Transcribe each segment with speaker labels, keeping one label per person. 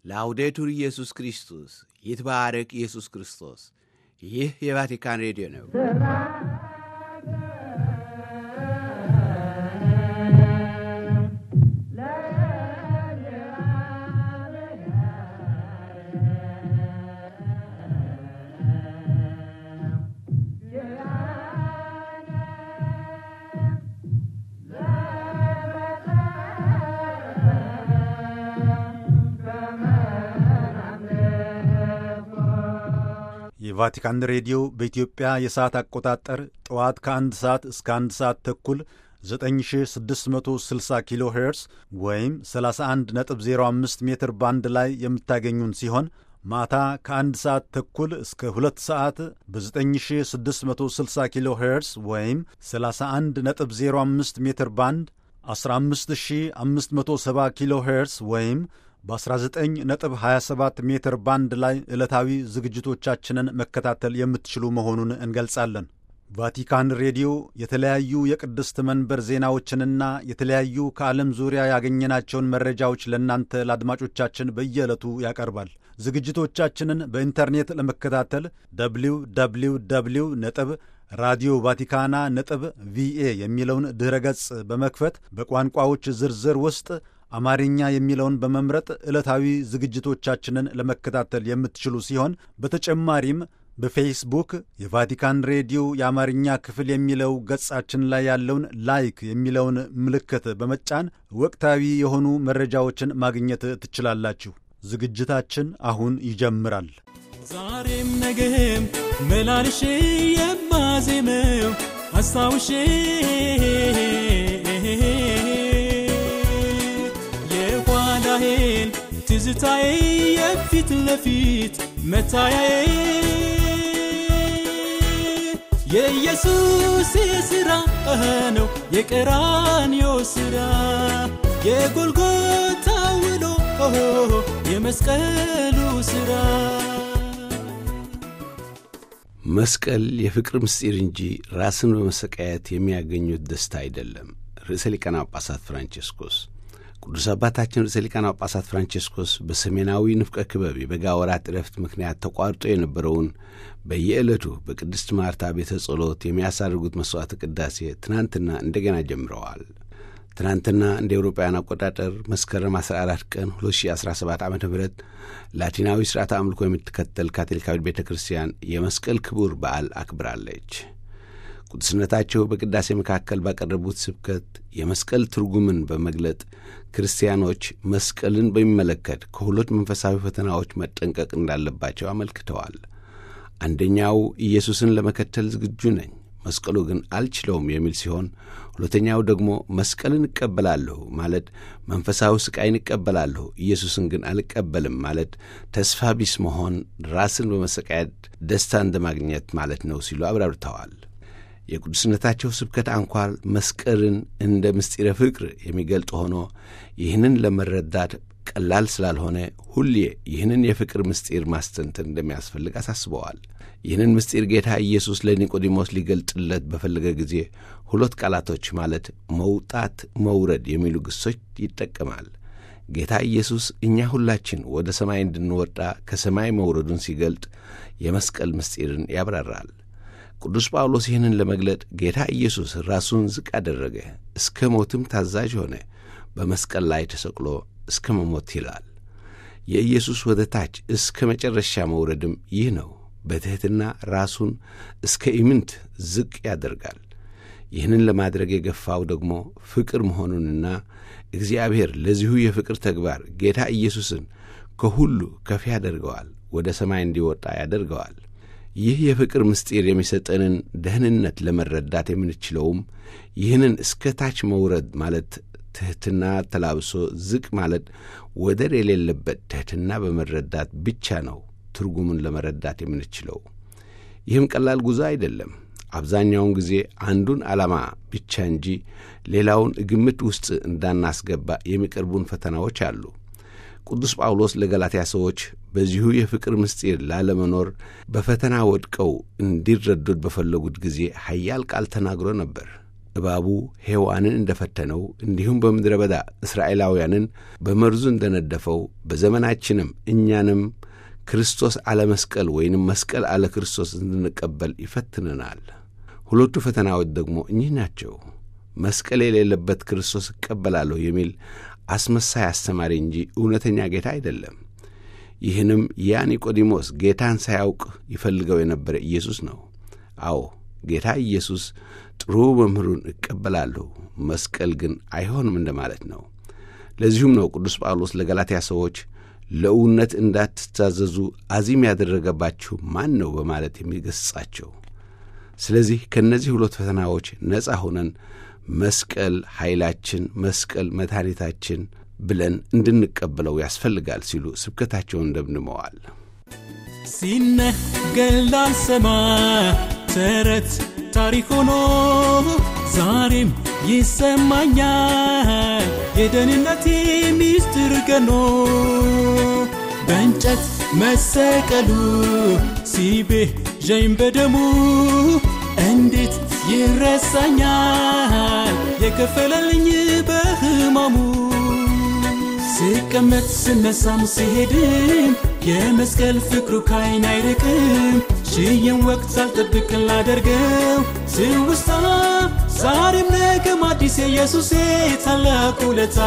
Speaker 1: ላውዴቱር ኢየሱስ ክርስቶስ ይትባረክ ኢየሱስ ክርስቶስ። ይህ የቫቲካን ሬዲዮ ነው።
Speaker 2: የቫቲካን ሬዲዮ በኢትዮጵያ የሰዓት አቆጣጠር ጠዋት ከአንድ ሰዓት እስከ አንድ ሰዓት ተኩል 9660 ኪሎ ሄርስ ወይም 31.05 ሜትር ባንድ ላይ የምታገኙን ሲሆን ማታ ከአንድ ሰዓት ተኩል እስከ ሁለት ሰዓት በ9660 ኪሎ ሄርስ ወይም 31.05 ሜትር ባንድ 15570 ኪሎ ሄርስ ወይም በ19.27 ሜትር ባንድ ላይ ዕለታዊ ዝግጅቶቻችንን መከታተል የምትችሉ መሆኑን እንገልጻለን። ቫቲካን ሬዲዮ የተለያዩ የቅድስት መንበር ዜናዎችንና የተለያዩ ከዓለም ዙሪያ ያገኘናቸውን መረጃዎች ለእናንተ ለአድማጮቻችን በየዕለቱ ያቀርባል። ዝግጅቶቻችንን በኢንተርኔት ለመከታተል ደብሊው ደብሊው ደብሊው ነጥብ ራዲዮ ቫቲካና ነጥብ ቪኤ የሚለውን ድኅረ ገጽ በመክፈት በቋንቋዎች ዝርዝር ውስጥ አማርኛ የሚለውን በመምረጥ ዕለታዊ ዝግጅቶቻችንን ለመከታተል የምትችሉ ሲሆን በተጨማሪም በፌስቡክ የቫቲካን ሬዲዮ የአማርኛ ክፍል የሚለው ገጻችን ላይ ያለውን ላይክ የሚለውን ምልክት በመጫን ወቅታዊ የሆኑ መረጃዎችን ማግኘት ትችላላችሁ። ዝግጅታችን አሁን ይጀምራል።
Speaker 3: ዛሬም ነገም መላልሼ የማዜመው አስታውሼ የኋላዬን ትዝታዬ የፊት ለፊት መታያዬ የኢየሱስ የሥራ ነው የቀራንዮ ሥራ የጎልጎታ ውሎ የመስቀሉ ሥራ
Speaker 1: መስቀል የፍቅር ምስጢር እንጂ ራስን በመሰቃየት የሚያገኙት ደስታ አይደለም። ርዕሰ ሊቃነ ጳጳሳት ፍራንቼስኮስ ቅዱስ አባታችን ርዕሰ ሊቃነ ጳጳሳት ፍራንቼስኮስ በሰሜናዊ ንፍቀ ክበብ የበጋ ወራት ዕረፍት ምክንያት ተቋርጦ የነበረውን በየዕለቱ በቅድስት ማርታ ቤተ ጸሎት የሚያሳርጉት መሥዋዕተ ቅዳሴ ትናንትና እንደገና ጀምረዋል። ትናንትና እንደ ኤውሮፓውያን አቆጣጠር መስከረም 14 ቀን 2017 ዓ ም ላቲናዊ ሥርዓተ አምልኮ የምትከተል ካቶሊካዊት ቤተ ክርስቲያን የመስቀል ክቡር በዓል አክብራለች። ቅዱስነታቸው በቅዳሴ መካከል ባቀረቡት ስብከት የመስቀል ትርጉምን በመግለጥ ክርስቲያኖች መስቀልን በሚመለከት ከሁለት መንፈሳዊ ፈተናዎች መጠንቀቅ እንዳለባቸው አመልክተዋል። አንደኛው ኢየሱስን ለመከተል ዝግጁ ነኝ መስቀሉ ግን አልችለውም የሚል ሲሆን ሁለተኛው ደግሞ መስቀልን እቀበላለሁ ማለት መንፈሳዊ ስቃይን እቀበላለሁ፣ ኢየሱስን ግን አልቀበልም ማለት ተስፋ ቢስ መሆን፣ ራስን በመሰቃየት ደስታ እንደማግኘት ማለት ነው ሲሉ አብራርተዋል። የቅዱስነታቸው ስብከት አንኳር መስቀልን እንደ ምስጢረ ፍቅር የሚገልጥ ሆኖ ይህንን ለመረዳት ቀላል ስላልሆነ ሁሌ ይህንን የፍቅር ምስጢር ማስተንተን እንደሚያስፈልግ አሳስበዋል። ይህንን ምስጢር ጌታ ኢየሱስ ለኒቆዲሞስ ሊገልጥለት በፈለገ ጊዜ ሁለት ቃላቶች ማለት መውጣት፣ መውረድ የሚሉ ግሶች ይጠቀማል። ጌታ ኢየሱስ እኛ ሁላችን ወደ ሰማይ እንድንወጣ ከሰማይ መውረዱን ሲገልጥ የመስቀል ምስጢርን ያብራራል። ቅዱስ ጳውሎስ ይህንን ለመግለጥ ጌታ ኢየሱስ ራሱን ዝቅ አደረገ፣ እስከ ሞትም ታዛዥ ሆነ፣ በመስቀል ላይ ተሰቅሎ እስከ መሞት ይላል። የኢየሱስ ወደ ታች እስከ መጨረሻ መውረድም ይህ ነው። በትሕትና ራሱን እስከ ኢምንት ዝቅ ያደርጋል። ይህንን ለማድረግ የገፋው ደግሞ ፍቅር መሆኑንና እግዚአብሔር ለዚሁ የፍቅር ተግባር ጌታ ኢየሱስን ከሁሉ ከፍ ያደርገዋል፣ ወደ ሰማይ እንዲወጣ ያደርገዋል። ይህ የፍቅር ምስጢር የሚሰጠንን ደህንነት ለመረዳት የምንችለውም ይህንን እስከ ታች መውረድ ማለት ትሕትና ተላብሶ ዝቅ ማለት ወደር የሌለበት ትሕትና በመረዳት ብቻ ነው ትርጉሙን ለመረዳት የምንችለው። ይህም ቀላል ጉዞ አይደለም። አብዛኛውን ጊዜ አንዱን ዓላማ ብቻ እንጂ ሌላውን ግምት ውስጥ እንዳናስገባ የሚቀርቡን ፈተናዎች አሉ። ቅዱስ ጳውሎስ ለገላትያ ሰዎች በዚሁ የፍቅር ምስጢር ላለመኖር በፈተና ወድቀው እንዲረዱት በፈለጉት ጊዜ ኃያል ቃል ተናግሮ ነበር። እባቡ ሔዋንን እንደፈተነው እንዲሁም በምድረ በዳ እስራኤላውያንን በመርዙ እንደነደፈው በዘመናችንም እኛንም ክርስቶስ አለ መስቀል ወይንም መስቀል አለ ክርስቶስ እንድንቀበል ይፈትነናል። ሁለቱ ፈተናዎች ደግሞ እኚህ ናቸው። መስቀል የሌለበት ክርስቶስ እቀበላለሁ የሚል አስመሳይ አስተማሪ እንጂ እውነተኛ ጌታ አይደለም። ይህንም ያ ኒቆዲሞስ ጌታን ሳያውቅ ይፈልገው የነበረ ኢየሱስ ነው። አዎ ጌታ ኢየሱስ ጥሩ መምህሩን እቀበላለሁ፣ መስቀል ግን አይሆንም እንደማለት ነው። ለዚሁም ነው ቅዱስ ጳውሎስ ለገላትያ ሰዎች ለእውነት እንዳትታዘዙ አዚም ያደረገባችሁ ማን ነው በማለት የሚገሥጻቸው። ስለዚህ ከእነዚህ ሁለት ፈተናዎች ነፃ ሆነን መስቀል ኃይላችን፣ መስቀል መድኃኒታችን ብለን እንድንቀበለው ያስፈልጋል ሲሉ ስብከታቸውን ደምድመዋል።
Speaker 3: ሲነገር ላልሰማ ተረት ታሪክ ሆኖ ዛሬም ይሰማኛል የደህንነቴ ሚስጥር ገኖ በእንጨት መሰቀሉ ሲቤዠኝ በደሙ እንዴት ይረሳኛል የከፈለልኝ በሕማሙ ስቀመጥ ስነሳም ሲሄድም የመስቀል ፍቅሩ ካይን አይርቅም ሽየን ወቅት ሳልጠብቅ ላደርገው ትውስታ ዛሬም ነገም አዲስ የኢየሱሴ ታላቅ ውለታ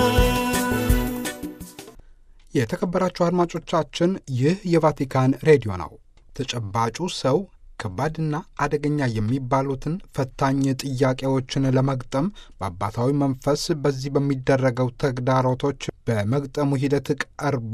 Speaker 4: የተከበራችሁ አድማጮቻችን ይህ የቫቲካን ሬዲዮ ነው። ተጨባጩ ሰው ከባድና አደገኛ የሚባሉትን ፈታኝ ጥያቄዎችን ለመግጠም በአባታዊ መንፈስ በዚህ በሚደረገው ተግዳሮቶች በመግጠሙ ሂደት ቀርቦ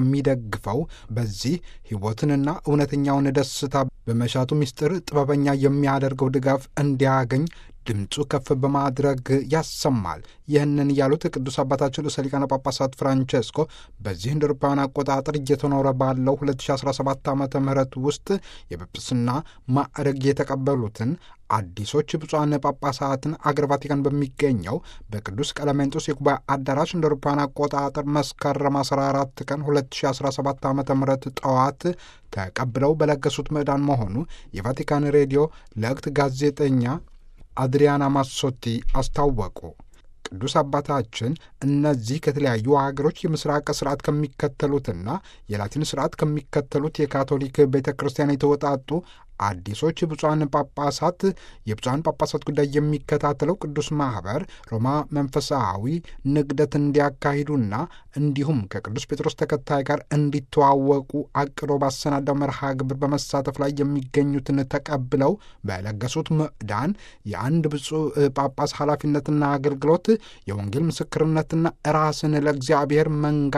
Speaker 4: የሚደግፈው በዚህ ሕይወትንና እውነተኛውን ደስታ በመሻቱ ምስጢር ጥበበኛ የሚያደርገው ድጋፍ እንዲያገኝ ድምፁ ከፍ በማድረግ ያሰማል። ይህንን ያሉት ቅዱስ አባታችን ርዕሰ ሊቃነ ጳጳሳት ፍራንቼስኮ በዚህ እንደ አውሮፓውያን አቆጣጠር እየተኖረ ባለው 2017 ዓ ም ውስጥ የጵጵስና ማዕረግ የተቀበሉትን አዲሶች ብፁዓን ጳጳሳትን አገር ቫቲካን በሚገኘው በቅዱስ ቀለሜንጦስ የጉባኤ አዳራሽ እንደ አውሮፓውያን አቆጣጠር መስከረም 14 ቀን 2017 ዓ ም ጠዋት ተቀብለው በለገሱት ምዕዳን መሆኑ የቫቲካን ሬዲዮ ለእክት ጋዜጠኛ አድሪያና ማሶቲ አስታወቁ። ቅዱስ አባታችን እነዚህ ከተለያዩ ሀገሮች የምስራቅ ስርዓት ከሚከተሉትና የላቲን ስርዓት ከሚከተሉት የካቶሊክ ቤተ ክርስቲያን የተወጣጡ አዲሶች ብፁዓን ጳጳሳት የብፁዓን ጳጳሳት ጉዳይ የሚከታተለው ቅዱስ ማኅበር ሮማ መንፈሳዊ ንግደት እንዲያካሂዱና እንዲሁም ከቅዱስ ጴጥሮስ ተከታይ ጋር እንዲተዋወቁ አቅዶ ባሰናዳው መርሃ ግብር በመሳተፍ ላይ የሚገኙትን ተቀብለው በለገሱት ምዕዳን የአንድ ብፁዕ ጳጳስ ኃላፊነትና አገልግሎት የወንጌል ምስክርነትና ራስን ለእግዚአብሔር መንጋ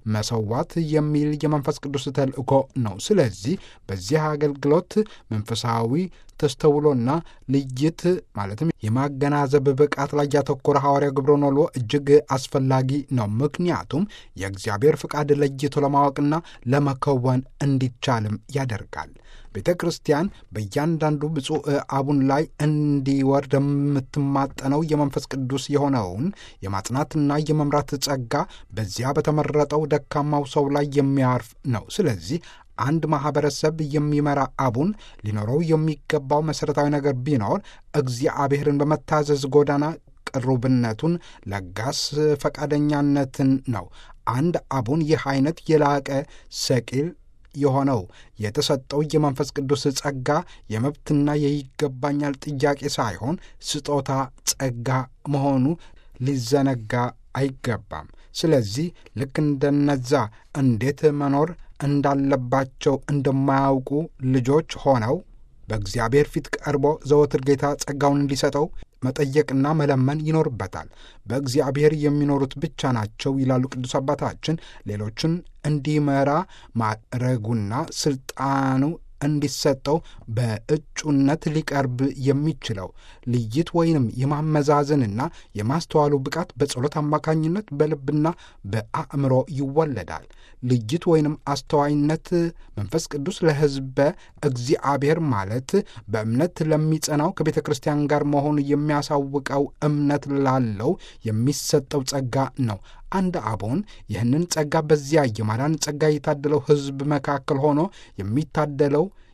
Speaker 4: መሰዋት የሚል የመንፈስ ቅዱስ ተልእኮ ነው። ስለዚህ በዚህ አገልግሎት መንፈሳዊ ተስተውሎና ልይት ማለትም የማገናዘብ ብቃት ላይ ያተኮረ ሐዋርያ ግብረ ኖሎ እጅግ አስፈላጊ ነው። ምክንያቱም የእግዚአብሔር ፍቃድ ለይቶ ለማወቅና ለመከወን እንዲቻልም ያደርጋል። ቤተ ክርስቲያን በእያንዳንዱ ብፁዕ አቡን ላይ እንዲወርድ የምትማጠነው የመንፈስ ቅዱስ የሆነውን የማጽናትና የመምራት ጸጋ በዚያ በተመረጠው ደካማው ሰው ላይ የሚያርፍ ነው። ስለዚህ አንድ ማኅበረሰብ የሚመራ አቡን ሊኖረው የሚገባው መሠረታዊ ነገር ቢኖር እግዚአብሔርን በመታዘዝ ጎዳና ቅሩብነቱን፣ ለጋስ ፈቃደኛነትን ነው። አንድ አቡን ይህ አይነት የላቀ ሰቂል የሆነው የተሰጠው የመንፈስ ቅዱስ ጸጋ የመብትና የይገባኛል ጥያቄ ሳይሆን ስጦታ ጸጋ መሆኑ ሊዘነጋ አይገባም። ስለዚህ ልክ እንደነዛ እንዴት መኖር እንዳለባቸው እንደማያውቁ ልጆች ሆነው በእግዚአብሔር ፊት ቀርቦ ዘወትር ጌታ ጸጋውን እንዲሰጠው መጠየቅና መለመን ይኖርበታል። በእግዚአብሔር የሚኖሩት ብቻ ናቸው ይላሉ ቅዱስ አባታችን። ሌሎችን እንዲመራ ማዕረጉና ስልጣኑ እንዲሰጠው በእጩነት ሊቀርብ የሚችለው ልይት ወይንም የማመዛዘንና የማስተዋሉ ብቃት በጸሎት አማካኝነት በልብና በአእምሮ ይወለዳል። ልይት ወይንም አስተዋይነት መንፈስ ቅዱስ ለሕዝበ እግዚአብሔር ማለት በእምነት ለሚጸናው ከቤተ ክርስቲያን ጋር መሆኑ የሚያሳውቀው እምነት ላለው የሚሰጠው ጸጋ ነው። አንድ አቦን ይህንን ጸጋ በዚያ የማዳን ጸጋ የታደለው ሕዝብ መካከል ሆኖ የሚታደለው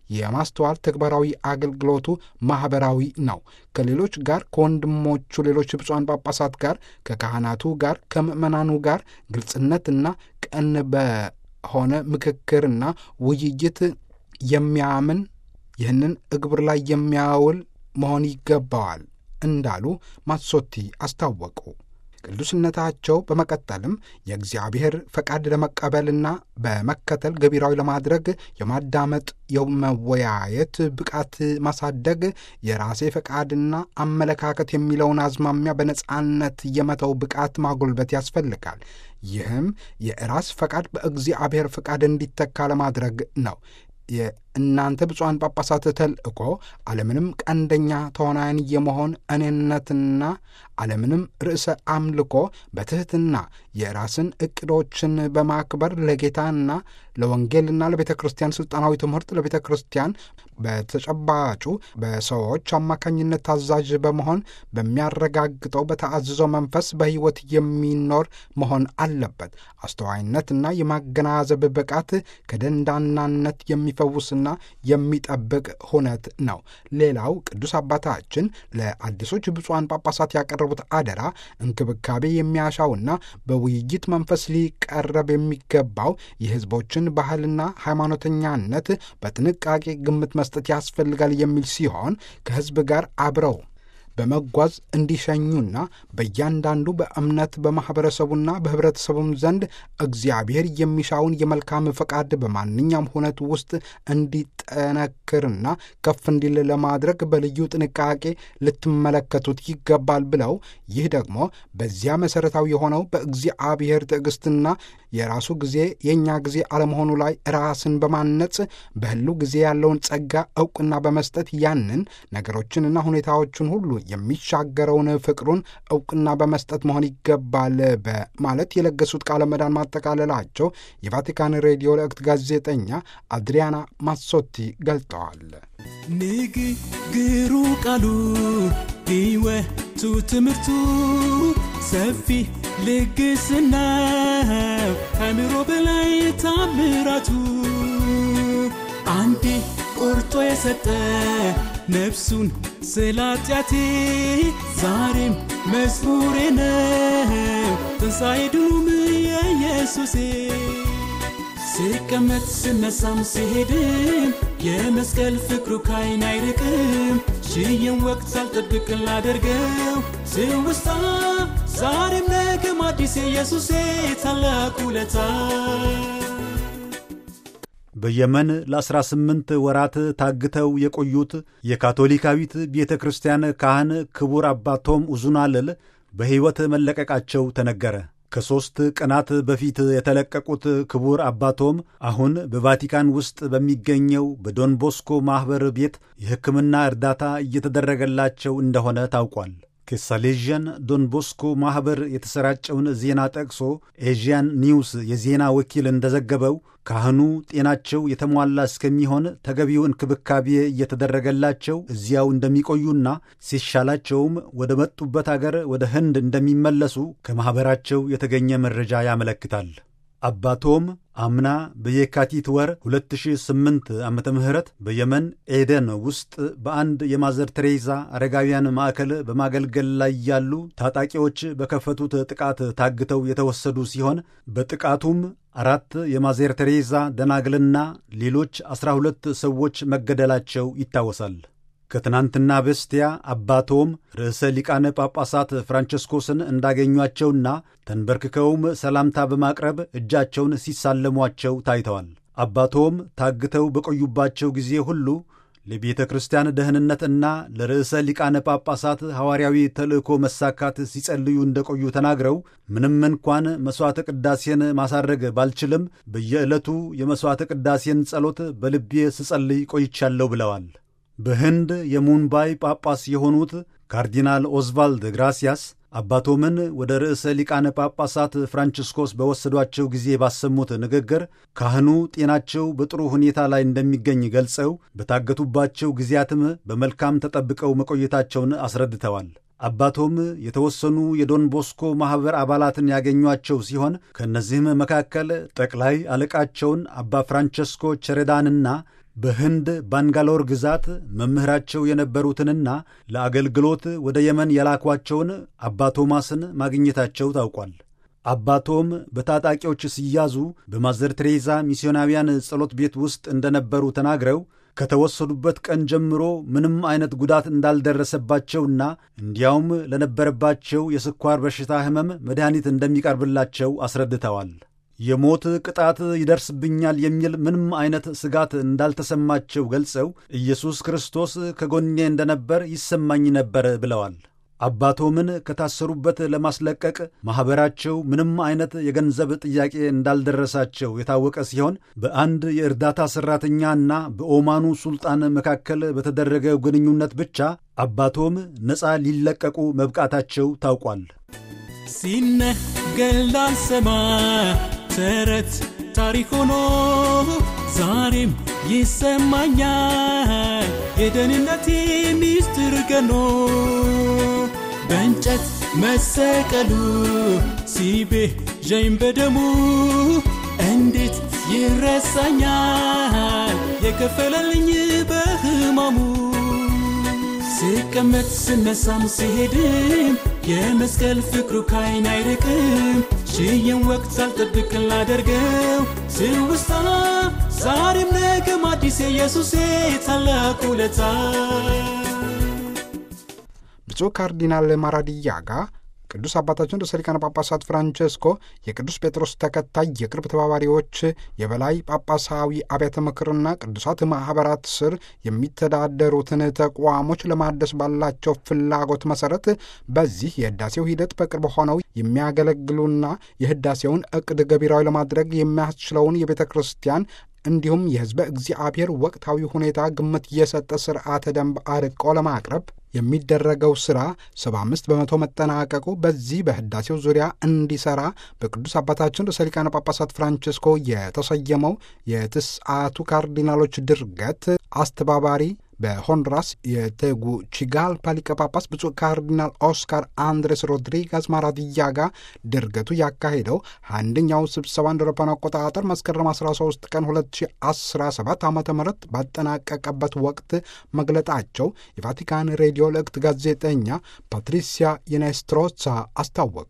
Speaker 4: የማስተዋል ተግባራዊ አገልግሎቱ ማኅበራዊ ነው። ከሌሎች ጋር፣ ከወንድሞቹ ሌሎች ብፁዓን ጳጳሳት ጋር፣ ከካህናቱ ጋር፣ ከምዕመናኑ ጋር ግልጽነትና ቀን በሆነ ምክክርና ውይይት የሚያምን ይህንን እግብር ላይ የሚያውል መሆን ይገባዋል እንዳሉ ማሶቲ አስታወቁ። ቅዱስነታቸው በመቀጠልም የእግዚአብሔር ፈቃድ ለመቀበልና በመከተል ገቢራዊ ለማድረግ የማዳመጥ የመወያየት ብቃት ማሳደግ፣ የራሴ ፈቃድና አመለካከት የሚለውን አዝማሚያ በነጻነት የመተው ብቃት ማጎልበት ያስፈልጋል። ይህም የራስ ፈቃድ በእግዚአብሔር ፈቃድ እንዲተካ ለማድረግ ነው። የእናንተ ብፁዓን ጳጳሳት ተልእኮ ዓለምንም ቀንደኛ ተዋናያን የመሆን እኔነትና ዓለምንም ርዕሰ አምልኮ በትሕትና የራስን ዕቅዶችን በማክበር ለጌታና ለወንጌልና ለቤተ ክርስቲያን ሥልጣናዊ ትምህርት ለቤተ ክርስቲያን በተጨባጩ በሰዎች አማካኝነት ታዛዥ በመሆን በሚያረጋግጠው በተአዝዘው መንፈስ በሕይወት የሚኖር መሆን አለበት። አስተዋይነትና የማገናዘብ ብቃት ከደንዳናነት የሚፈውስና የሚጠብቅ ሁነት ነው። ሌላው ቅዱስ አባታችን ለአዲሶች ብፁዓን ጳጳሳት ያቀረቡት አደራ እንክብካቤ የሚያሻውና በውይይት መንፈስ ሊቀረብ የሚገባው የሕዝቦችን ባህልና ሃይማኖተኛነት በጥንቃቄ ግምት መስጠት ያስፈልጋል የሚል ሲሆን ከሕዝብ ጋር አብረው በመጓዝ እንዲሸኙና በእያንዳንዱ በእምነት በማኅበረሰቡና በኅብረተሰቡም ዘንድ እግዚአብሔር የሚሻውን የመልካም ፈቃድ በማንኛውም ሁነት ውስጥ እንዲጠነክርና ከፍ እንዲል ለማድረግ በልዩ ጥንቃቄ ልትመለከቱት ይገባል ብለው ይህ ደግሞ በዚያ መሠረታዊ የሆነው በእግዚአብሔር ትዕግሥትና የራሱ ጊዜ የእኛ ጊዜ አለመሆኑ ላይ ራስን በማነጽ በሕሉ ጊዜ ያለውን ጸጋ ዕውቅና በመስጠት ያንን ነገሮችንና ሁኔታዎችን ሁሉ የሚሻገረውን ፍቅሩን ዕውቅና በመስጠት መሆን ይገባል በማለት የለገሱት ቃለ ምዕዳን ማጠቃለላቸው የቫቲካን ሬዲዮ ለእክት ጋዜጠኛ አድሪያና ማሶቲ ገልጠዋል።
Speaker 3: ንግግሩ ቃሉ ሕይወቱ ትምህርቱ ሰፊ ልግስና ከምሮ በላይ ታምራቱ አንዴ ቆርጦ የሰጠ ነፍሱን ስለ ኃጢአቴ ዛሬም መዝሙሬ ነው ትንሣኤ ድሉም የኢየሱሴ ስቀመጥ ስነሳም ሲሄድም የመስቀል ፍቅሩ ካይን አይርቅም ሽየን ወቅት ሳልጠብቅ ላደርገው ስውስታ ዛሬም ነገም አዲስ ኢየሱሴ ታላቅ ውለታ
Speaker 2: በየመን ለ18 ወራት ታግተው የቆዩት የካቶሊካዊት ቤተ ክርስቲያን ካህን ክቡር አባ ቶም ኡዙናልል በሕይወት መለቀቃቸው ተነገረ። ከሦስት ቀናት በፊት የተለቀቁት ክቡር አባቶም አሁን በቫቲካን ውስጥ በሚገኘው በዶንቦስኮ ማኅበር ቤት የሕክምና እርዳታ እየተደረገላቸው እንደሆነ ታውቋል። ከሳሌዥያን ዶንቦስኮ ማኅበር የተሰራጨውን ዜና ጠቅሶ ኤዥያን ኒውስ የዜና ወኪል እንደዘገበው ካህኑ ጤናቸው የተሟላ እስከሚሆን ተገቢው እንክብካቤ እየተደረገላቸው እዚያው እንደሚቆዩና ሲሻላቸውም ወደ መጡበት አገር ወደ ህንድ እንደሚመለሱ ከማኅበራቸው የተገኘ መረጃ ያመለክታል። አባቶም አምና በየካቲት ወር 2008 ዓ ም በየመን ኤደን ውስጥ በአንድ የማዘር ቴሬዛ አረጋውያን ማዕከል በማገልገል ላይ ያሉ ታጣቂዎች በከፈቱት ጥቃት ታግተው የተወሰዱ ሲሆን በጥቃቱም አራት የማዘር ቴሬዛ ደናግልና ሌሎች ዐሥራ ሁለት ሰዎች መገደላቸው ይታወሳል። ከትናንትና በስቲያ አባቶም ርዕሰ ሊቃነ ጳጳሳት ፍራንቸስኮስን እንዳገኟቸውና ተንበርክከውም ሰላምታ በማቅረብ እጃቸውን ሲሳለሟቸው ታይተዋል። አባቶም ታግተው በቆዩባቸው ጊዜ ሁሉ ለቤተ ክርስቲያን ደህንነትና ለርዕሰ ሊቃነ ጳጳሳት ሐዋርያዊ ተልእኮ መሳካት ሲጸልዩ እንደቆዩ ተናግረው ምንም እንኳን መሥዋዕተ ቅዳሴን ማሳረግ ባልችልም በየዕለቱ የመሥዋዕተ ቅዳሴን ጸሎት በልቤ ስጸልይ ቆይቻለሁ ብለዋል። በህንድ የሙምባይ ጳጳስ የሆኑት ካርዲናል ኦዝቫልድ ግራሲያስ አባቶምን ወደ ርዕሰ ሊቃነ ጳጳሳት ፍራንቺስኮስ በወሰዷቸው ጊዜ ባሰሙት ንግግር ካህኑ ጤናቸው በጥሩ ሁኔታ ላይ እንደሚገኝ ገልጸው በታገቱባቸው ጊዜያትም በመልካም ተጠብቀው መቆየታቸውን አስረድተዋል። አባቶም የተወሰኑ የዶን ቦስኮ ማኅበር አባላትን ያገኟቸው ሲሆን ከእነዚህም መካከል ጠቅላይ አለቃቸውን አባ ፍራንቸስኮ ቸሬዳንና በህንድ ባንጋሎር ግዛት መምህራቸው የነበሩትንና ለአገልግሎት ወደ የመን የላኳቸውን አባ ቶማስን ማግኘታቸው ታውቋል። አባ ቶም በታጣቂዎች ሲያዙ በማዘር ቴሬዛ ሚስዮናውያን ጸሎት ቤት ውስጥ እንደነበሩ ተናግረው ከተወሰዱበት ቀን ጀምሮ ምንም አይነት ጉዳት እንዳልደረሰባቸውና እንዲያውም ለነበረባቸው የስኳር በሽታ ሕመም መድኃኒት እንደሚቀርብላቸው አስረድተዋል። የሞት ቅጣት ይደርስብኛል የሚል ምንም አይነት ስጋት እንዳልተሰማቸው ገልጸው ኢየሱስ ክርስቶስ ከጎኔ እንደነበር ይሰማኝ ነበር ብለዋል። አባቶምን ከታሰሩበት ለማስለቀቅ ማኅበራቸው ምንም አይነት የገንዘብ ጥያቄ እንዳልደረሳቸው የታወቀ ሲሆን በአንድ የእርዳታ ሠራተኛና በኦማኑ ሱልጣን መካከል በተደረገው ግንኙነት ብቻ አባቶም ነፃ ሊለቀቁ መብቃታቸው ታውቋል።
Speaker 3: ሲነገር ላልሰማ ተረት ታሪክ ሆኖ ዛሬም ይሰማኛል የደህንነቴ ሚስጥር ገኖ በእንጨት መሰቀሉ ሲቤዠኝ በደሙ እንዴት ይረሳኛል የከፈለልኝ በሕማሙ ስቀመጥ ስነሳም ሲሄድም የመስቀል ፍቅሩ ካይን አይርቅም ሺህን ወቅት ሳልጠብቅ ላደርገው ትውስታ ዛሬም ነገም አዲስ የኢየሱሴ ታላቅ ውለታ
Speaker 4: ብፁዕ ካርዲናል ማራዲያጋ ቅዱስ አባታችን ርዕሰ ሊቃነ ጳጳሳት ፍራንቼስኮ የቅዱስ ጴጥሮስ ተከታይ የቅርብ ተባባሪዎች የበላይ ጳጳሳዊ አብያተ ምክርና ቅዱሳት ማኅበራት ስር የሚተዳደሩትን ተቋሞች ለማደስ ባላቸው ፍላጎት መሠረት በዚህ የሕዳሴው ሂደት በቅርብ ሆነው የሚያገለግሉና የሕዳሴውን ዕቅድ ገቢራዊ ለማድረግ የሚያስችለውን የቤተ ክርስቲያን እንዲሁም የሕዝበ እግዚአብሔር ወቅታዊ ሁኔታ ግምት የሰጠ ሥርዓተ ደንብ አርቆ ለማቅረብ የሚደረገው ሥራ 75 በመቶ መጠናቀቁ በዚህ በሕዳሴው ዙሪያ እንዲሠራ በቅዱስ አባታችን ርዕሰ ሊቃነ ጳጳሳት ፍራንቼስኮ የተሰየመው የትስዓቱ ካርዲናሎች ድርገት አስተባባሪ በሆንዱራስ የቴጉቺጋልፓ ሊቀ ጳጳስ ብፁዕ ካርዲናል ኦስካር አንድሬስ ሮድሪጋዝ ማራዲያጋ ድርገቱ ያካሄደው አንደኛው ስብሰባ እንደ አውሮፓውያን አቆጣጠር መስከረም 13 ቀን 2017 ዓ ም ባጠናቀቀበት ወቅት መግለጣቸው የቫቲካን ሬዲዮ ልዕክት ጋዜጠኛ ፓትሪሲያ የኔስትሮሳ አስታወቁ።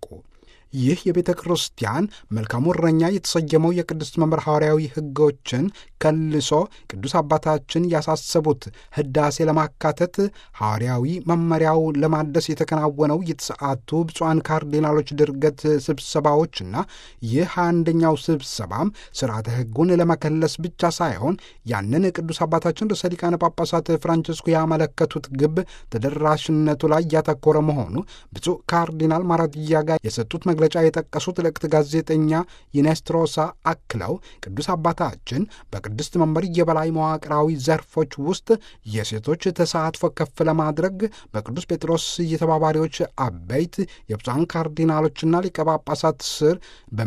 Speaker 4: ይህ የቤተ ክርስቲያን መልካሙ እረኛ የተሰየመው የቅድስት መምህር ሐዋርያዊ ሕጎችን ከልሶ ቅዱስ አባታችን ያሳሰቡት ሕዳሴ ለማካተት ሐዋርያዊ መመሪያው ለማደስ የተከናወነው የተሰዓቱ ብፁዓን ካርዲናሎች ድርገት ስብሰባዎችና ይህ አንደኛው ስብሰባም ስርዓተ ሕጉን ለመከለስ ብቻ ሳይሆን ያንን ቅዱስ አባታችን ርዕሰ ሊቃነ ጳጳሳት ፍራንቺስኮ ያመለከቱት ግብ ተደራሽነቱ ላይ ያተኮረ መሆኑ ብፁዕ ካርዲናል ማራዲያ ጋር የሰጡት መግለጫ የጠቀሱት ልዕክት ጋዜጠኛ ዩኔስትሮሳ አክለው ቅዱስ አባታችን በቅድስት መንበር የበላይ መዋቅራዊ ዘርፎች ውስጥ የሴቶች ተሳትፎ ከፍ ለማድረግ በቅዱስ ጴጥሮስ የተባባሪዎች አበይት የብፁዓን ካርዲናሎችና ሊቀ ጳጳሳት ስር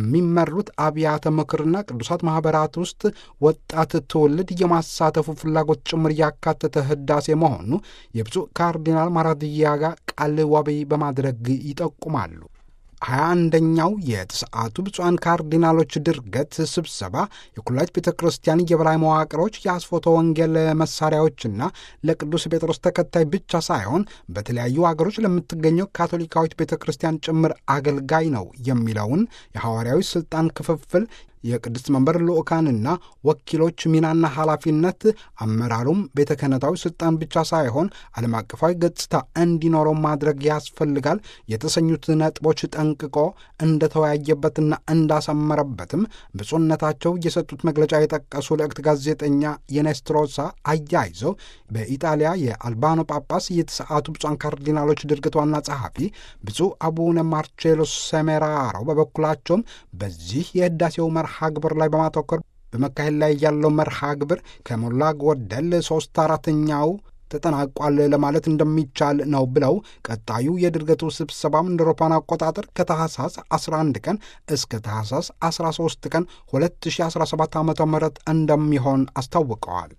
Speaker 4: በሚመሩት አብያተ ምክርና ቅዱሳት ማኅበራት ውስጥ ወጣት ትውልድ የማሳተፉ ፍላጎት ጭምር ያካተተ ህዳሴ መሆኑ የብፁዕ ካርዲናል ማራድያጋ ቃል ዋቢ በማድረግ ይጠቁማሉ። ሀያ አንደኛው የተሰዓቱ ብፁዓን ካርዲናሎች ድርገት ስብሰባ የኩላሊት ቤተ ክርስቲያን የበላይ መዋቅሮች የአስፎተ ወንጌል መሳሪያዎችና ለቅዱስ ጴጥሮስ ተከታይ ብቻ ሳይሆን በተለያዩ አገሮች ለምትገኘው ካቶሊካዊት ቤተ ክርስቲያን ጭምር አገልጋይ ነው የሚለውን የሐዋርያዊ ሥልጣን ክፍፍል የቅድስት መንበር ልዑካንና ወኪሎች ሚናና ኃላፊነት አመራሩም ቤተ ክህነታዊ ስልጣን ብቻ ሳይሆን ዓለም አቀፋዊ ገጽታ እንዲኖረው ማድረግ ያስፈልጋል የተሰኙት ነጥቦች ጠንቅቆ እንደተወያየበትና እንዳሰመረበትም ብፁዕነታቸው የሰጡት መግለጫ የጠቀሱ ልዕክት ጋዜጠኛ የኔስትሮሳ አያይዘው በኢጣሊያ የአልባኖ ጳጳስ የተሰዓቱ ብፁዓን ካርዲናሎች ድርግት ዋና ጸሐፊ ብፁዕ አቡነ ማርቼሎ ሰሜራሮ በበኩላቸውም በዚህ የህዳሴው መርሃ ግብር ላይ በማተኮር በመካሄድ ላይ ያለው መርሃ ግብር ከሞላ ጎደል ሦስት አራተኛው ተጠናቋል ለማለት እንደሚቻል ነው ብለው ቀጣዩ የድርገቱ ስብሰባም እንደ አውሮፓውያን አቆጣጠር ከታህሳስ 11 ቀን እስከ ታህሳስ 13 ቀን 2017 ዓ ም እንደሚሆን አስታውቀዋል።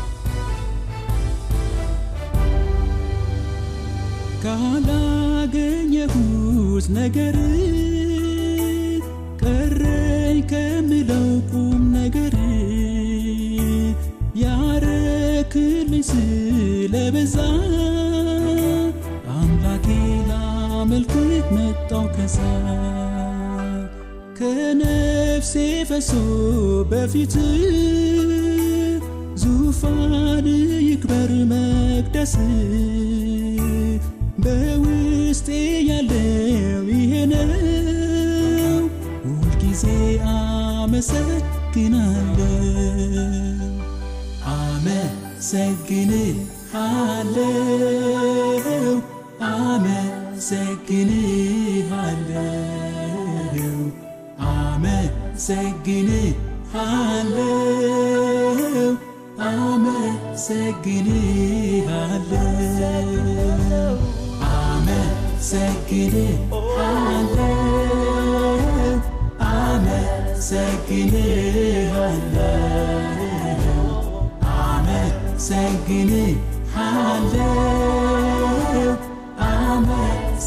Speaker 3: ካላገኘሁት ነገር ቀረኝ ከምለው ቁም ነገር ያረ የበዛ አምላኬ ላመልክህ መጣው ከሳት ከነፍሴ ፈሶ በፊት ዙፋን ይክበር መቅደስ በውስጤ ያለው ይሄ ነው ሁልጊዜ አመሰግናለሁ አመሰግንሃለሁ አመሰግንሃለሁ አመሰግንሃለሁ አመሰግንሃለሁ አመሰግንሃለሁ አመሰግንሃለሁ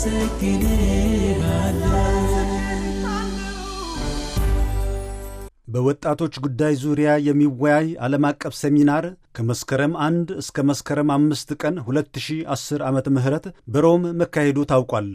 Speaker 2: በወጣቶች ጉዳይ ዙሪያ የሚወያይ ዓለም አቀፍ ሴሚናር ከመስከረም አንድ እስከ መስከረም አምስት ቀን 2010 ዓመተ ምህረት በሮም መካሄዱ ታውቋል።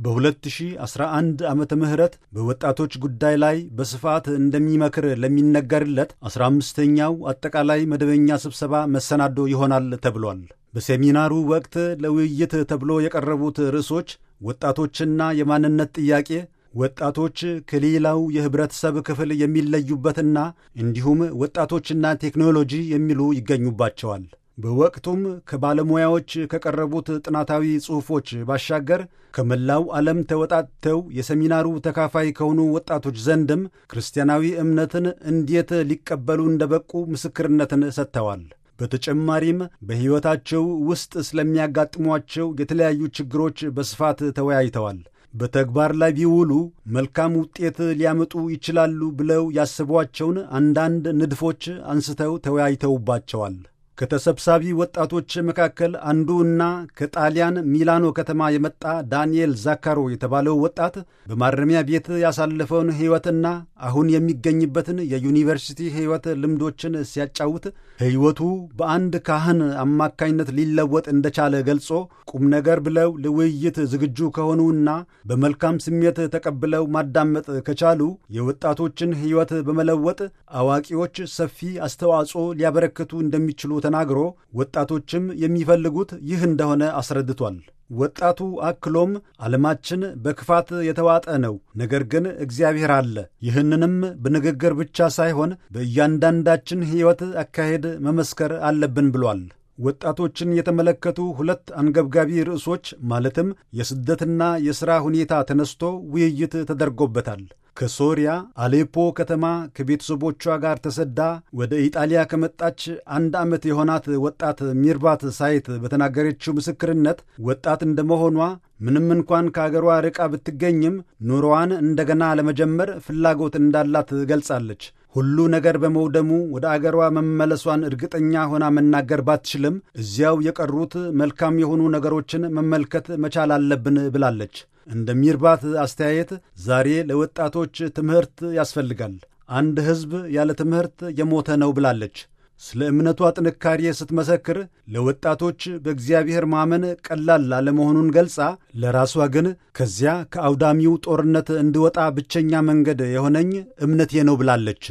Speaker 2: በ2011 ዓመተ ምህረት በወጣቶች ጉዳይ ላይ በስፋት እንደሚመክር ለሚነገርለት 15ኛው አጠቃላይ መደበኛ ስብሰባ መሰናዶ ይሆናል ተብሏል። በሴሚናሩ ወቅት ለውይይት ተብሎ የቀረቡት ርዕሶች ወጣቶችና የማንነት ጥያቄ ወጣቶች ከሌላው የህብረተሰብ ክፍል የሚለዩበትና እንዲሁም ወጣቶችና ቴክኖሎጂ የሚሉ ይገኙባቸዋል። በወቅቱም ከባለሙያዎች ከቀረቡት ጥናታዊ ጽሑፎች ባሻገር ከመላው ዓለም ተወጣጥተው የሰሚናሩ ተካፋይ ከሆኑ ወጣቶች ዘንድም ክርስቲያናዊ እምነትን እንዴት ሊቀበሉ እንደበቁ ምስክርነትን ሰጥተዋል። በተጨማሪም በሕይወታቸው ውስጥ ስለሚያጋጥሟቸው የተለያዩ ችግሮች በስፋት ተወያይተዋል። በተግባር ላይ ቢውሉ መልካም ውጤት ሊያመጡ ይችላሉ ብለው ያስቧቸውን አንዳንድ ንድፎች አንስተው ተወያይተውባቸዋል። ከተሰብሳቢ ወጣቶች መካከል አንዱ እና ከጣሊያን ሚላኖ ከተማ የመጣ ዳንኤል ዛካሮ የተባለው ወጣት በማረሚያ ቤት ያሳለፈውን ሕይወትና አሁን የሚገኝበትን የዩኒቨርሲቲ ሕይወት ልምዶችን ሲያጫውት ሕይወቱ በአንድ ካህን አማካኝነት ሊለወጥ እንደቻለ ገልጾ ቁም ነገር ብለው ለውይይት ዝግጁ ከሆኑና በመልካም ስሜት ተቀብለው ማዳመጥ ከቻሉ የወጣቶችን ሕይወት በመለወጥ አዋቂዎች ሰፊ አስተዋጽኦ ሊያበረክቱ እንደሚችሉ ተናግሮ ወጣቶችም የሚፈልጉት ይህ እንደሆነ አስረድቷል። ወጣቱ አክሎም ዓለማችን በክፋት የተዋጠ ነው፣ ነገር ግን እግዚአብሔር አለ። ይህንንም በንግግር ብቻ ሳይሆን በእያንዳንዳችን ሕይወት አካሄድ መመስከር አለብን ብሏል። ወጣቶችን የተመለከቱ ሁለት አንገብጋቢ ርዕሶች ማለትም የስደትና የሥራ ሁኔታ ተነስቶ ውይይት ተደርጎበታል። ከሶሪያ አሌፖ ከተማ ከቤተሰቦቿ ጋር ተሰዳ ወደ ኢጣሊያ ከመጣች አንድ ዓመት የሆናት ወጣት ሚርባት ሳይት በተናገረችው ምስክርነት ወጣት እንደመሆኗ ምንም እንኳን ከአገሯ ርቃ ብትገኝም ኑሮዋን እንደገና ለመጀመር ፍላጎት እንዳላት ገልጻለች። ሁሉ ነገር በመውደሙ ወደ አገሯ መመለሷን እርግጠኛ ሆና መናገር ባትችልም እዚያው የቀሩት መልካም የሆኑ ነገሮችን መመልከት መቻል አለብን ብላለች። እንደ ሚርባት አስተያየት ዛሬ ለወጣቶች ትምህርት ያስፈልጋል። አንድ ሕዝብ ያለ ትምህርት የሞተ ነው ብላለች። ስለ እምነቷ ጥንካሬ ስትመሰክር ለወጣቶች በእግዚአብሔር ማመን ቀላል አለመሆኑን ገልጻ ለራሷ ግን ከዚያ ከአውዳሚው ጦርነት እንድወጣ ብቸኛ መንገድ የሆነኝ እምነቴ ነው ብላለች።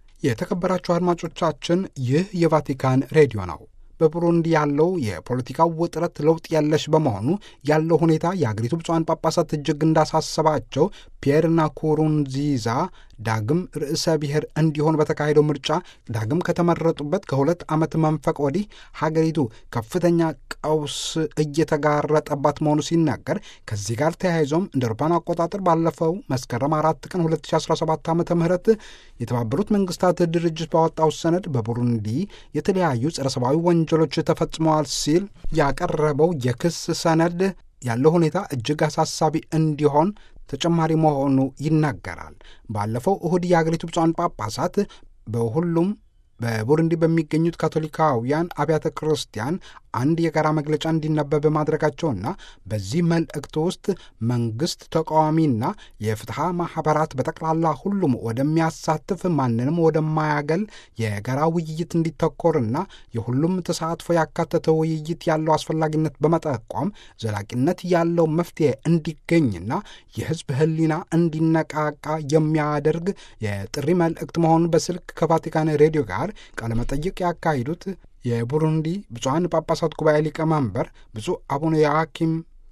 Speaker 4: የተከበራችሁ አድማጮቻችን ይህ የቫቲካን ሬዲዮ ነው። በቡሩንዲ ያለው የፖለቲካው ውጥረት ለውጥ የለሽ በመሆኑ ያለው ሁኔታ የአገሪቱ ብፁዓን ጳጳሳት እጅግ እንዳሳሰባቸው ፒየር ናኩሩንዚዛ ዳግም ርዕሰ ብሔር እንዲሆን በተካሄደው ምርጫ ዳግም ከተመረጡበት ከሁለት ዓመት መንፈቅ ወዲህ ሀገሪቱ ከፍተኛ ቀውስ እየተጋረጠባት መሆኑ ሲናገር ከዚህ ጋር ተያይዞም እንደ አውሮፓውያን አቆጣጠር ባለፈው መስከረም አራት ቀን 2017 ዓ ም የተባበሩት መንግስታት ድርጅት ባወጣው ሰነድ በቡሩንዲ የተለያዩ ጸረ ሰብአዊ ወንጀሎች ተፈጽመዋል ሲል ያቀረበው የክስ ሰነድ ያለው ሁኔታ እጅግ አሳሳቢ እንዲሆን ተጨማሪ መሆኑ ይናገራል። ባለፈው እሁድ የአገሪቱ ብፁዓን ጳጳሳት በሁሉም በቡሩንዲ በሚገኙት ካቶሊካውያን አብያተ ክርስቲያን አንድ የጋራ መግለጫ እንዲነበብ ማድረጋቸውና በዚህ መልእክት ውስጥ መንግስት፣ ተቃዋሚና የፍትሐ ማኅበራት በጠቅላላ ሁሉም ወደሚያሳትፍ ማንንም ወደማያገል የጋራ ውይይት እንዲተኮርና የሁሉም ተሳትፎ ያካተተ ውይይት ያለው አስፈላጊነት በመጠቆም ዘላቂነት ያለው መፍትሄ እንዲገኝና የሕዝብ ሕሊና እንዲነቃቃ የሚያደርግ የጥሪ መልእክት መሆኑን በስልክ ከቫቲካን ሬዲዮ ጋር ቃለመጠይቅ ያካሂዱት የቡሩንዲ ብፁዓን ጳጳሳት ጉባኤ ሊቀመንበር ብፁዕ አቡነ ያኪም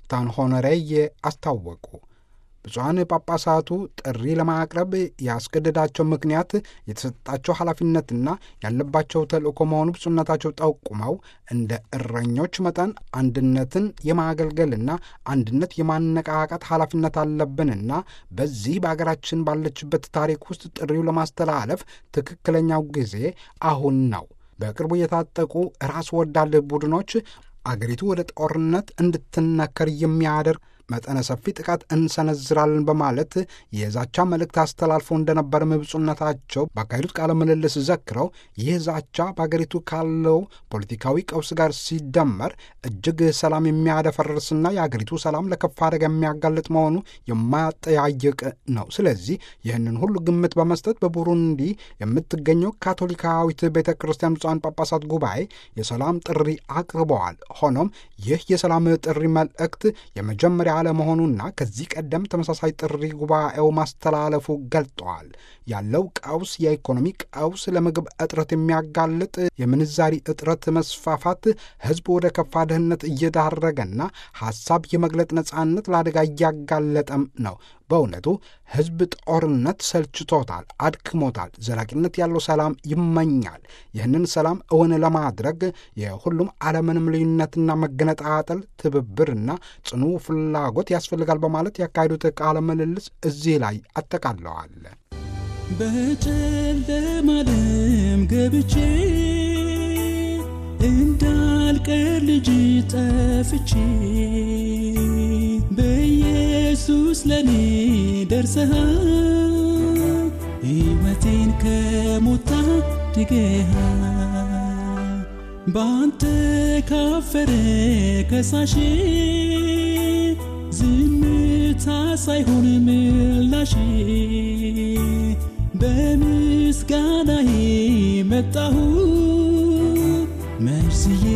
Speaker 4: ታንሆነሬዬ አስታወቁ። ብፁዓን ጳጳሳቱ ጥሪ ለማቅረብ ያስገደዳቸው ምክንያት የተሰጣቸው ኃላፊነትና ያለባቸው ተልእኮ መሆኑ ብፁዕነታቸው ጠቁመው እንደ እረኞች መጠን አንድነትን የማገልገልና አንድነት የማነቃቃት ኃላፊነት አለብንና በዚህ በአገራችን ባለችበት ታሪክ ውስጥ ጥሪው ለማስተላለፍ ትክክለኛው ጊዜ አሁን ነው። በቅርቡ የታጠቁ ራስ ወዳድ ቡድኖች አገሪቱ ወደ ጦርነት እንድትነከር የሚያደርግ መጠነ ሰፊ ጥቃት እንሰነዝራለን በማለት የዛቻ መልእክት አስተላልፈው እንደነበርም ብፁዕነታቸው ባካሄዱት ቃለ ምልልስ ዘክረው ይህ ዛቻ በአገሪቱ ካለው ፖለቲካዊ ቀውስ ጋር ሲደመር እጅግ ሰላም የሚያደፈርስና የአገሪቱ ሰላም ለከፋ አደጋ የሚያጋልጥ መሆኑ የማያጠያይቅ ነው። ስለዚህ ይህንን ሁሉ ግምት በመስጠት በቡሩንዲ የምትገኘው ካቶሊካዊት ቤተ ክርስቲያን ብፁዓን ጳጳሳት ጉባኤ የሰላም ጥሪ አቅርበዋል። ሆኖም ይህ የሰላም ጥሪ መልእክት የመጀመሪያ አለመሆኑና ከዚህ ቀደም ተመሳሳይ ጥሪ ጉባኤው ማስተላለፉ ገልጠዋል። ያለው ቀውስ የኢኮኖሚ ቀውስ፣ ለምግብ እጥረት የሚያጋልጥ የምንዛሪ እጥረት መስፋፋት ሕዝብ ወደ ከፋ ድህነት እየዳረገና ሐሳብ የመግለጥ ነጻነት ለአደጋ እያጋለጠም ነው። በእውነቱ ሕዝብ ጦርነት ሰልችቶታል፣ አድክሞታል። ዘላቂነት ያለው ሰላም ይመኛል። ይህንን ሰላም እውን ለማድረግ የሁሉም ዓለምንም ልዩነትና መገነጣጠል ትብብርና ጽኑ ፍላጎት ያስፈልጋል በማለት ያካሄዱት ቃለ ምልልስ እዚህ ላይ አጠቃለዋል።
Speaker 3: በጨለማ ዓለም ገብቼ እንዳልቀር ልጅ ጠፍቼ በኢየሱስ ለኔ ደርሰሃል ሕይወቴን ከሞት ታድገሃል በአንተ ካፈረ ከሳሼ ዝምታ ሳይሆን ምላሼ በምስጋናዬ መጣሁ መርዝዬ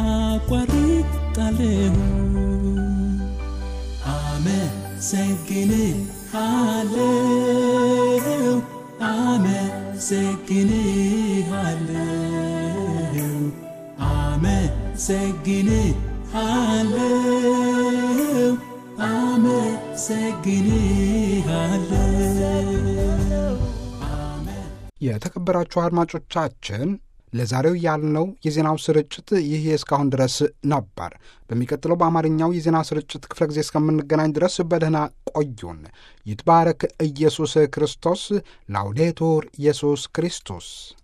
Speaker 3: አቋርጣለሁ አመሰግንሃለሁ አመሰግንሃለሁ አመሰግንሃለሁ አመሰግንሃለሁ
Speaker 4: የተከበራችሁ አድማጮቻችን ለዛሬው ያልነው የዜናው ስርጭት ይህ እስካሁን ድረስ ነበር። በሚቀጥለው በአማርኛው የዜና ስርጭት ክፍለ ጊዜ እስከምንገናኝ ድረስ በደህና ቆዩን። ይትባረክ ኢየሱስ ክርስቶስ። ላውዴቱር ኢየሱስ ክርስቶስ